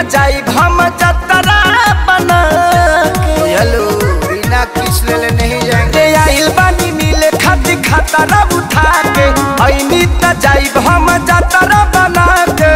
त जाई हम जतरा बना के हेलो बिना किस ले नहीं जाएंगे रे आइल बानी मिले खाती खतरा उठा के ऐनी त जाई हम जतरा बना के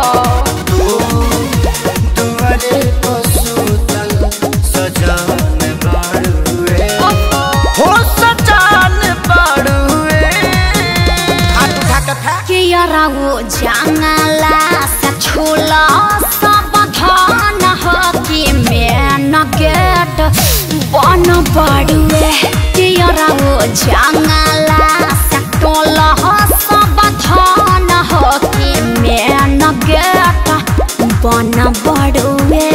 तुम्हारे पशुतल सजान बाड़ुए हो सजान बाड़ुए हाथ उठा के फेंक के यारा वो जंगला से छोला सब धान हो कि मेन गेट बन बड़ुए के यारा वो जंगला से टोला हो सब धान हो कि मेन गेट बन बड़ुए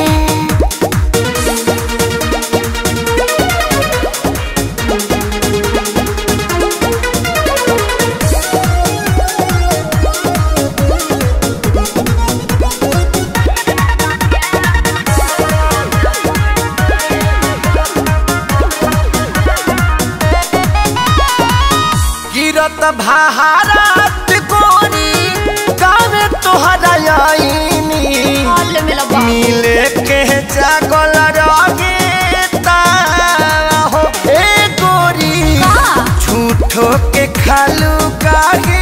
गिरत भारत कोरी गावे तोहरा आईनी मिले के जागल रगे हो ए गोरी झूठो के खालू काहे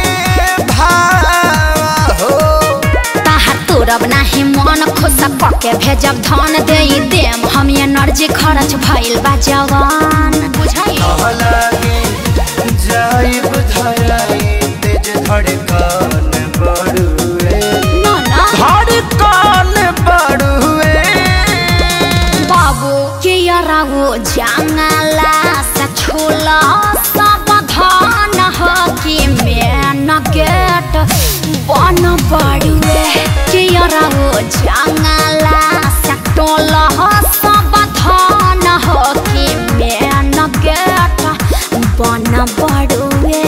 भाव हो ताहर तोरब नाही मन खुश पके भेजब धन दे देम हम एनर्जी खर्च भइल बा जवान बुझाई लगे जाइब धराई तेज धड़कन बड़ुए ना ना धड़कन बड़ुए बाबू के यारा वो जंगला से छोला सब धान हो कि मेन गेट बन बड़ुए के यारा वो जंगला से टोला हो सब धान हो कि मेन गेट बन बड़ुए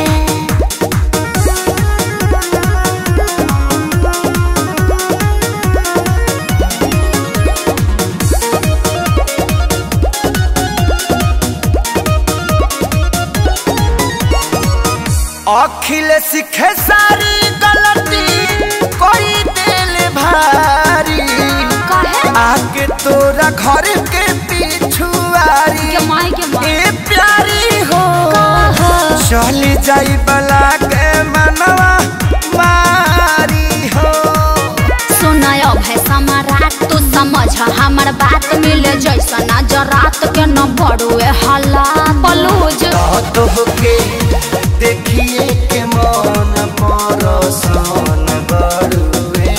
अखिल सीखे सारी गलती कोई दिल भारी कहे आके तोरा घर के पिछुआरी के माई के माई ए प्यारी हो कहा चली जाई बला के मनवा मारी हो सुनय भय सम्राट तू समझ हमर बात मिले जैसा नजरात के न बड़ुए हल्ला बलूज तो के देखिए के मन परसान बड़ुए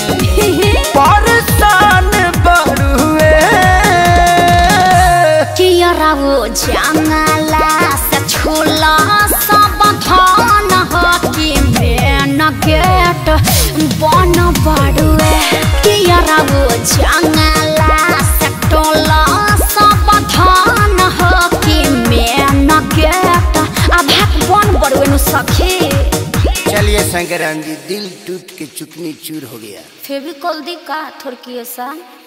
परसान बड़ुए कियरा वो जंगला से छोला सब धान हो कि मेन गेट बन बड़ुए कियरा वो जंगला से टोला सब धान हो कि मेन गेट अब बन बड़ुए नु सखी चलिए शंकराम जी दिल टूट के चुकनी चूर हो गया फेविकॉल दी का थोड़की ऐसा